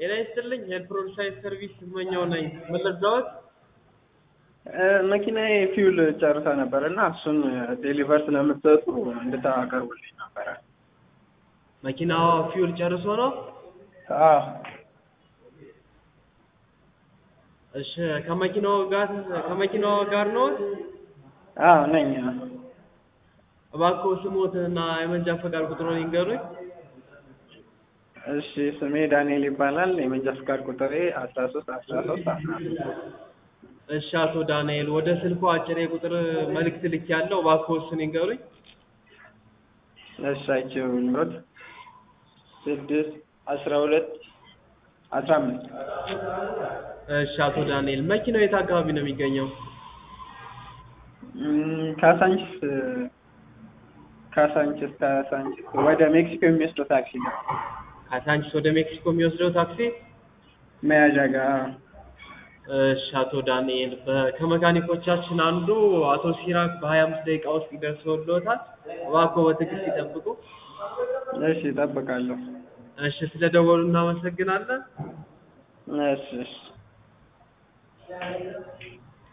ጤና ይስጥልኝ የፕሮድ ሳይት ሰርቪስ ስመኛው ነኝ። ምን ልርዳዎት? መኪናዬ ፊውል ጨርሳ ነበር እና እሱን ዴሊቨር ስለምትሰጡ እንድታቀርቡልኝ ነበረ። መኪናዋ ፊውል ጨርሶ ነው? አዎ እሺ ከመኪናው ጋር ከመኪናዋ ጋር ነው? አዎ ነኝ። እባክዎ ስሞትና የመንጃ ፈቃድ ቁጥሩን ይንገሩኝ። እሺ ስሜ ዳንኤል ይባላል። የመንጃ ፍቃድ ቁጥሬ አስራ ሶስት አስራ ሶስት አስራ ሶስት እሺ አቶ ዳንኤል ወደ ስልኩ አጭር የቁጥር መልእክት ልክ ያለው እባክዎ እሱን ይንገሩኝ። እሺ አይቼው ኑሮት ስድስት አስራ ሁለት አስራ አምስት እሺ አቶ ዳንኤል መኪናው የት አካባቢ ነው የሚገኘው? እም፣ ካሳንችስ ካሳንችስ ካሳንችስ ወደ ሜክሲኮ የሚወስደው ታክሲ ነው ካሳንቺስ ወደ ሜክሲኮ የሚወስደው ታክሲ? መያዣ ጋር እሺ አቶ ዳንኤል በ- ከመካኒኮቻችን አንዱ አቶ ሲራክ በሀያ አምስት ደቂቃ ውስጥ ይደርሰውልዎታል። እባክዎ በትዕግስት ይጠብቁ። እሺ እጠብቃለሁ። እሺ ስለደወሉ እናመሰግናለን። እሺ እሺ